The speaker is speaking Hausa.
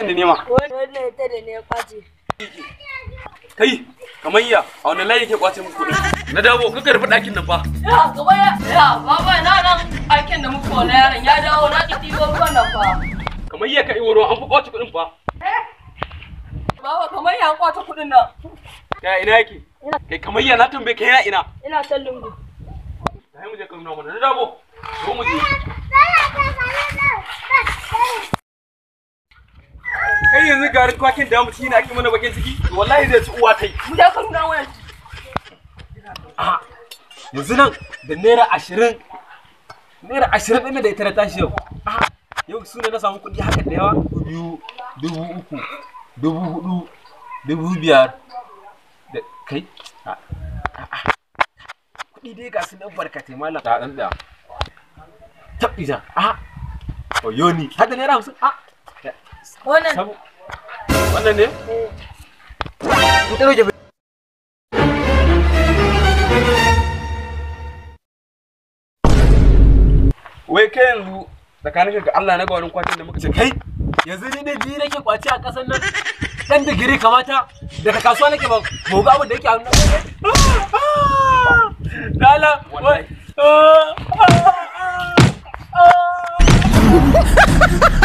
da nema Wannan ita da ne kwace. kai kamar iya a wani layi ke kwace muku kuɗin na dawo kuka rufe ɗakin nan fa Ya gaba ya ya baba na nan aikin da muka wani yaron ya dawo na ki ɗibo ruwan nan fa. kamar iya ka iwo ruwan an fi kwace kuɗin fa Baba kamar ya kwace kuɗin nan. ya ina yake kai kamar iya na tambaye kai yana ina Ina son lungu. sai mu je ka nuna mana na dawo zo mu je kai yanzu garin kwakin da mutum yana ake mana bakin ciki to wallahi zai ci uwa ta yi Mu je ka nuna wani. yanzu nan da naira ashirin naira ashirin ɗin da ita na tashi yau Ah, yau su ne na samu kuɗi haka da yawa biyu dubu uku dubu hudu dubu biyar da kai Ah, ah, ah. kuɗi dai ga su nan barkatai malam da ɗan da tabbija a oyo ni har da naira hamsin a Wannan sabu wannan ne ku ta roje wai kai yanzu tsakanin ga Allah na ga wani kwacin da muka ce kai yanzu ni ne biyu nake kwaci a ƙasar nan dan digiri kamata daga kasuwa nake ba mu ga abin da yake a hannun Dala, wai.